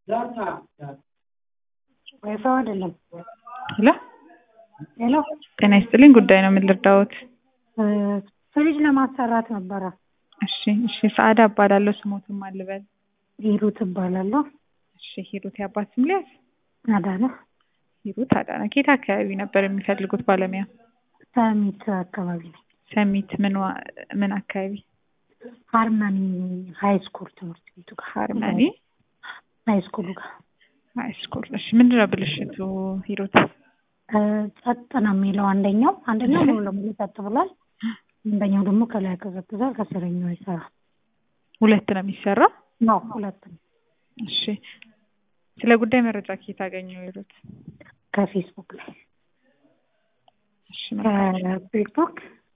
ወይፈው አይደለም። ሄሎ ሄሎ ጤና ይስጥልኝ። ጉዳይ ነው ምን ልርዳዎት? ፍሪጅ ለማሰራት ነበረ። እሺ እሺ። ሰዓዳ እባላለሁ። ስሞትም አልበል። ሂሩት እባላለሁ። እሺ ሂሩት የአባት ስም ሊያዝ? አዳነ ሂሩት አዳነ። ከየት አካባቢ ነበር የሚፈልጉት ባለሙያ? ሰሚት አካባቢ ነው። ሰሚት ምን ዋ- ምን አካባቢ? ሃርመኒ ሀይ ስኩል ትምህርት ቤቱ ጋር ሃርመኒ ሀይ ስኩሉ ጋር ሃይ ስኩል። እሺ ምንድን ነው ብልሽቱ ሂሩት? እ፣ ጸጥ ነው የሚለው አንደኛው አንደኛው ሙሉ ለሙሉ ጸጥ ብሏል። አንደኛው ደግሞ ከላይ ያቀዘቅዛል፣ ከስረኛው አይሰራም። ሁለት ነው የሚሰራው? ነው ሁለት ነው። እሺ ስለ ጉዳይ መረጃ ከየት አገኘው ሂሩት? ከፌስቡክ ላይ እሺ መልካም። ከፌስቡክ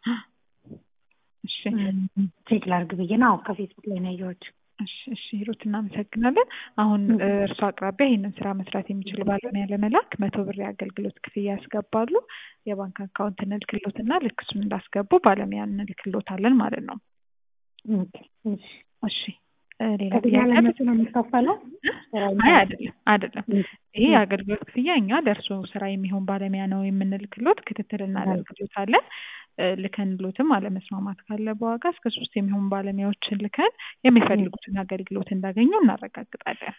እሺ ቼክ ላድርግ ብዬ ነው። አዎ ከፌስቡክ ላይ ነው ያየኋቸው። እሺ እሺ ሂሩት እናመሰግናለን። አሁን እርሱ አቅራቢያ ይህንን ስራ መስራት የሚችል ባለሙያ ለመላክ መቶ ብር የአገልግሎት ክፍያ ያስገባሉ። የባንክ አካውንት እንልክሎትና ልክ እሱን እንዳስገቡ ባለሙያ እንልክሎታለን ማለት ነው። ኦኬ፣ እሺ። እሺ እ፣ ሌላ ከዚያ ጥያቄ አለ? ለመቼ ነው የሚከፈለው? አይ አይደለም አይደለም። ይሄ የአገልግሎት ክፍያ እኛ ደርሶ ስራ የሚሆን ባለሙያ ነው የምንልክሎት። ክትትል እናደርግሎታለን። እ፣ ልከንሎትም አለመስማማት ካለ በዋጋ እስከ ሶስት የሚሆኑ ባለሙያዎችን ልከን የሚፈልጉትን አገልግሎት እንዳገኙ እናረጋግጣለን።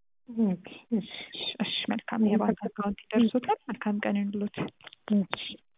ኦኬ፣ እሺ፣ እሺ፣ እሺ መልካም። የባንክ አካውንት ይደርሶታል። መልካም ቀን ይሁንልዎት። እሺ።